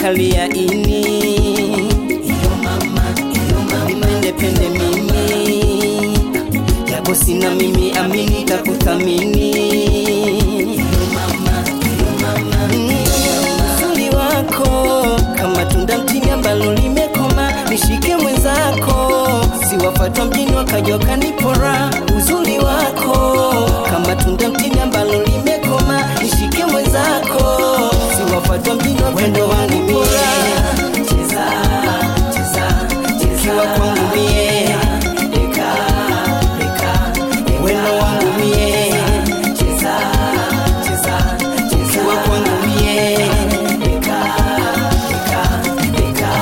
kalia ini iyo mama iyo mama nipende mimi japo sina mimi amini takuthamini iyo mama iyo mama uzuri wako kama tunda mtini ambalo limekoma nishike mwenzako siwafatwa mjini wakaja wakanipora uzuri wako kama tunda mtini ambalo limekoma nishike mwenzako siwafatwa mjini wapendo wanipora cheza cheza ukiwa kwangu mie deka deka wendo wangu mie cheza cheza ukiwa kwangu mie deka deka deka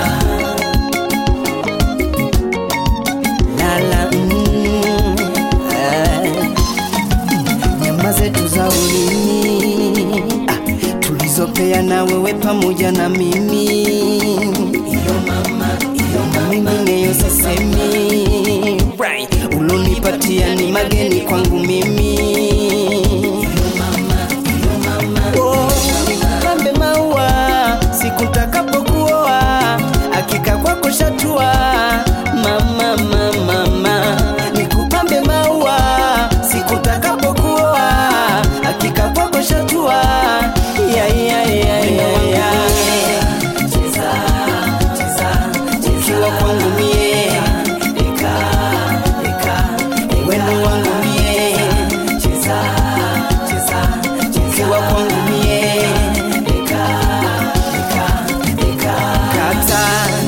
lala mm, eh, nyama zetu za ulimi ah, tulizopeana wewe pamoja na mimi iyo mama iyo mingineyo sisemi right. ulonipatia ni mageni kwangu mimi iyo mama iyo mama oh, pambe maua siku ntakapokuoa akika kwako shatua mama mama mama nikupambe maua siku ntakapokuoa akika kwako shatua ya, ya, ya, ya, ya. Cheza, cheza, ukiwa kwangu mie deka deka wendo wangu mie cheza cheza ukiwa kwangu mie deka deka deka kata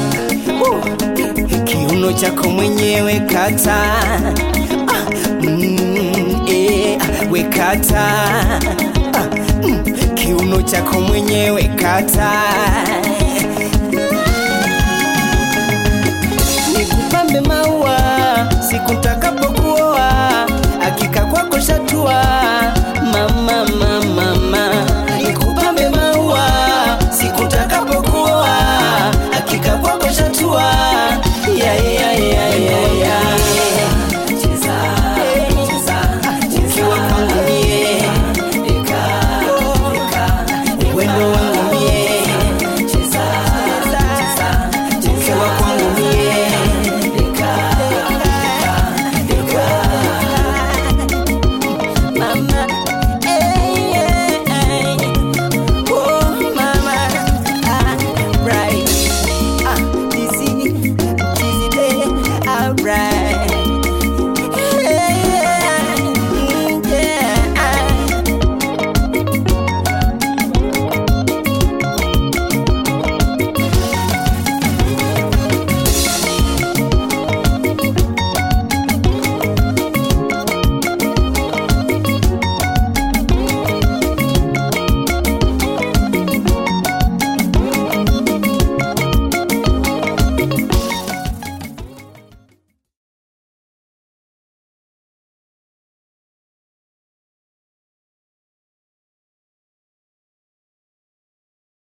uh, kiuno chako mwenyewe kata ah, mm, eh, we kata ah, mm, kiuno chako mwenyewe kata